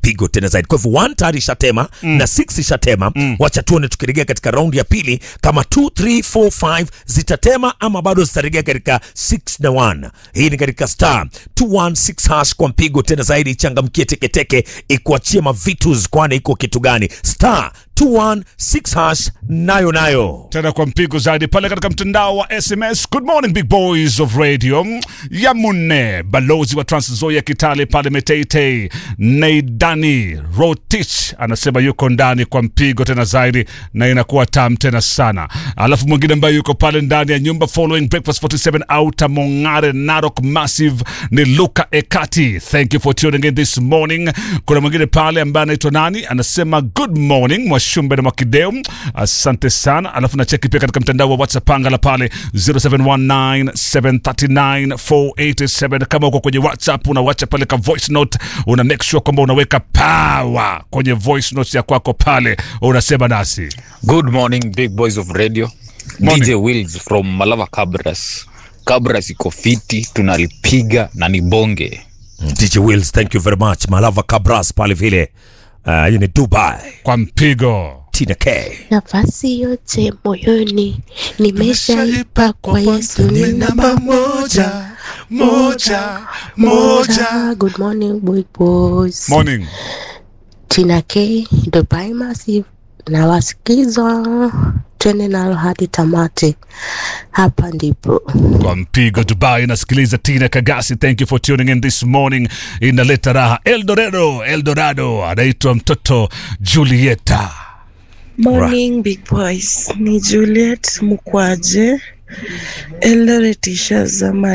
mpigo tena zaidi. Kwa hivyo 1 tayari ishatema na 6 ishatema. Wacha tuone tukirejea katika raundi ya pili kama 2 3 4 5 zitatema ama bado zitarejea katika 6 na 1. Hii ni katika star 216 hash kwa mpigo tena zaidi. Changamkie teketeke, ikuachie mavitus, kwani iko kitu gani? Star 216 hash nayo nayo tena kwa mpigo zaidi pale katika mtandao wa SMS. Good morning big boys of radio Yamune, balozi wa Trans Nzoia Kitale pale Meteitei, Neidani Rotich anasema yuko ndani kwa mpigo tena zaidi, na inakuwa tam tena sana. Alafu mwingine ambaye yuko pale ndani ya nyumba following breakfast 47 Outer Mongare Narok Massive ni Luka Ekati, thank you for tuning in this morning. Kuna mwingine pale ambaye anaitwa nani, anasema good morning Mwashumbe na Mwakideu, asante sana. Alafu na cheki pia katika mtandao wa WhatsApp anga la pale 0719739487 kama uko kwenye WhatsApp unawacha pale ka voice note, una make sure kwamba unaweka power kwenye voice note ya kwako pale, unasema nasi Good morning big boys of radio. Morning. DJ Wills from Malava Cabras. Cabras iko fiti, tunalipiga na ni bonge. DJ Wills, thank you very much. Malava Cabras pale vile uh, hii ni Dubai. kwa mpigo. Tina K. nafasi yote moyoni nimeshaipa kwa Yesu ni namba moja moja moja. Good morning big boys. Morning. Tina K Dubai Massive na wasikiza twende nalo hadi tamati. Hapa ndipo kwa mpigo Dubai. Nasikiliza Tina Kagasi, thank you for tuning in this morning. Inaleta raha Eldorado, Eldorado anaitwa mtoto Julieta. Morning big boys, ni Juliet Mukwaje Eldoret Isha Zamani.